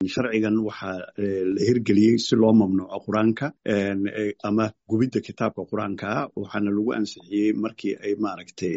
sharcigan waxaa la hirgeliyey si loo mamnuuco qur-aanka ama gubidda kitaabka qur-aanka waxaana lagu ansixiyey markii ay maaragtay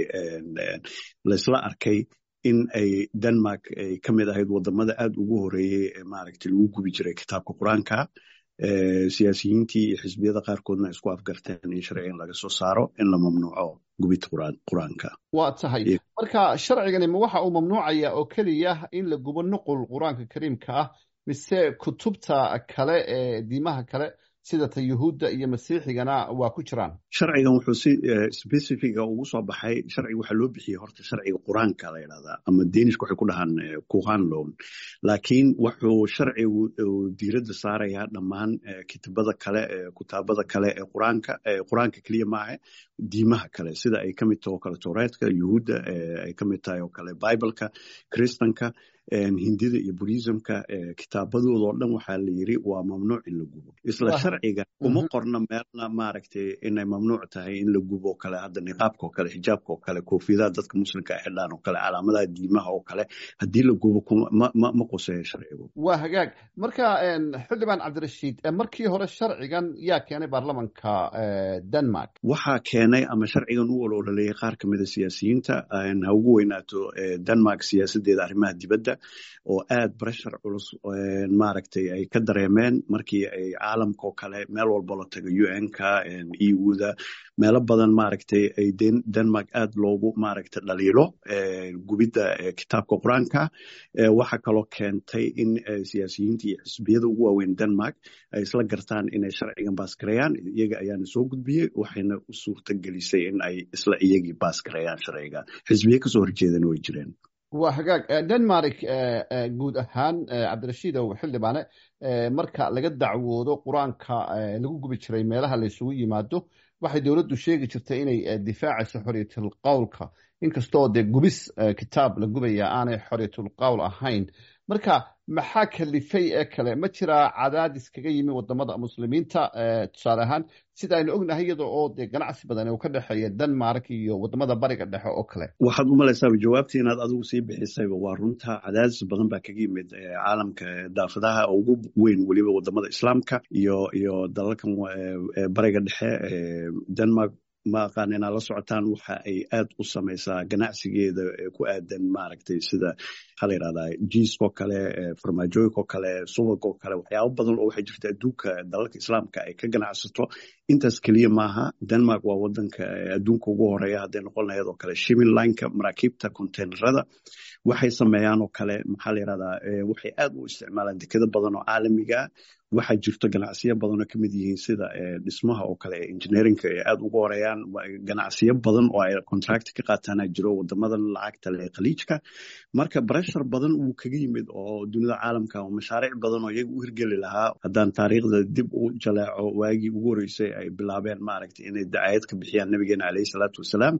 laysla arkay in ay denmark ay ka mid ahayd wadamada aad ugu horeeyey ee maaragtay lagu gubi jiray kitaabka qur-aanka siyaasiyiintii iyo xisbiyada qaarkoodna isku afgarteen in sharcigan laga soo saaro in la mamnuuco gubidda qur-aanka waa tahay marka sharcigani ma waxa uu mamnuucaya oo keliya in la gubo nuqul qur-aanka kariimka ah mise kutubta kale ee diimaha kale sida ta yuhuudda iyo masiixigana waa ku jiraan sharcigan wuxuu si specifica ugu soo baxay sharciga waxaa loo bixiyey horta sharciga qur-aanka la yidhahdaa ama danish waxay ku dhahaan kuhan loan laakiin wuxuu sharcigu diiradda saarayaa dhammaan kitabada kale kutaabada kale ee qur-aanka qur-aanka keliya maaha diimaha kale sida ay ka mid tahay oo kale towreedka yuhuudda ay ka mid tahay oo kale bibleka kristanka hindida iyo burismka kitaabadooda oo dhan waxaa la yiri waa mamnuuc in la gubo isla sharciga uma qorna meelna maaragtay inay mamnuuc tahay in la gubo oo kale hadda niqaabka oo kale xijaabka oo kale koofiyadaha dadka muslimka ay xidhaan oo kale calaamadaha diimaha oo kale haddii la gubo ma quseeyo sharcigu waa hagaag marka xildhibaan cabdirashiid markii hore sharcigan yaa keenay baarlamanka denmark waxaa keenay ama sharcigan u ololaleeyay qaar ka mida siyaasiyiinta ha ugu weynaato denmark siyaasadeeda arrimaha dibadda oo aad breshar culus maaragtay ay ka dareemeen markii ay caalamka oo kale meel walba la tago u n-ka eu-da meelo badan maaragtay ay denmark aad loogu maaragtay dhaliilo gubidda kitaabka qur-aanka waxaa kaloo keentay in siyaasiyiinta iyo xisbiyada ugu waaweyn denmark ay isla gartaan inay sharcigan baasgareeyaan iyaga ayaana soo gudbiyey waxayna u suurta gelisay in ay isla iyagii baasgareeyaan sharciga xisbiye kasoo horjeedana way jireen waa hagaag denmark guud ahaan cabdirashiidow xildhibaane marka laga dacwoodo qur-aanka lagu gubi jiray meelaha la isugu yimaado waxay dowladdu sheegi jirtay inay difaacayso xorriyatul qowlka inkastoo dee gubis kitaab la gubaya aanay xorriyatul qowl ahayn marka maxaa kalifay ee kale ma jiraa cadaadis kaga yimi wadamada muslimiinta tusaale ahaan sida aynu ognahay iyada oo dee ganacsi badan uu ka dhexeeya denmark iyo wadamada bariga dhexe oo kale waxaad u malaysaaba jawaabtii inaad adigu sii bixisayba waa runta cadaadis badan baa kaga yimid caalamka daafadaha ugu weyn weliba wadamada islaamka iyo iyo dalalkan bariga dhexe denmark ma aqaan inaad la socotaan waxa ay aad u samaysaa ganacsigeeda ku aadan maaragtay sida maxaa la yidhahdaa jiiskoo kale farmaajooyinkoo kale subagoo kale waxyaabo badan oo waxay jirta adduunka dalalka islaamka ay ka ganacsato intaas keliya maaha denmark waa wadanka adduunka ugu horeeya hadday noqon lahayd oo kale shipping lineka maraakiibta containerada waxay sameeyaan oo kale maxaa la yidhahdaa waxay aad u isticmaalaan dekado badan oo caalamiga waxaa jirto ganacsiyo badan oo kamid yihiin sida dhismaha oo kale engineerinka ay aad ugu horeeyaan ganacsiyo badan oo ay contract ka qaataana jiro wadamadan lacagta le khaliijka marka breshar badan wuu kaga yimid oo dunida caalamka oo mashaariic badan oo iyaga u hirgeli lahaa haddaan taariikhda dib u jaleeco waagii ugu horeysay ay bilaabeen maaragtay inay dacayad ka bixiyaan nabigeena caleyhi salaatu wasalaam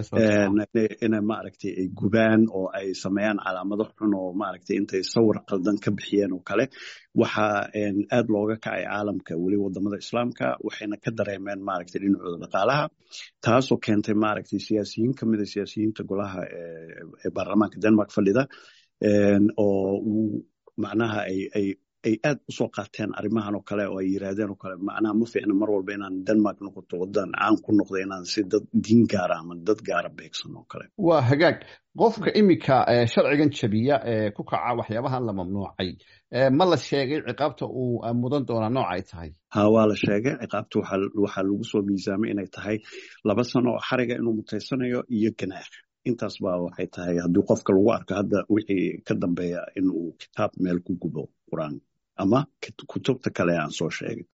inay maaragtay ay gubaan oo ay sameeyaan calaamado xun oo maaragtay intay sawir qaldan ka bixiyeen oo kale waxaa aad looga kacay caalamka weli wadamada islaamka waxayna ka dareemeen maaragtay dhinacooda dhaqaalaha taasoo keentay maaragtay siyaasiyiin ka mida siyaasiyiinta golaha ee baarlamaanka denmark fadhida oo uu macnaha ay ay ay aad usoo qaateen arrimahan oo kale oo ay yiraahdeen oo kale macnaha ma fiicna mar walba inaan denmark noqoto wadan caan ku noqda inaan si dad diin gaara ama dad gaara beegsan oo kale waa hagaag qofka iminka sharcigan jabiya ee ku kaca waxyaabahan la mamnuucay ma la sheegay ciqaabta uu mudan doonaa nooc ay tahay ha waa la sheegay ciqaabta waxaa lagu soo miisaamay inay tahay laba sano oo xariga inuu mutaysanayo iyo ganaax intaas baa waxay tahay haddii qofka lagu arko hadda wixii ka dambeeya in uu kitaab meel ku gubo qur-aan ama kutubta kale aan soo sheegay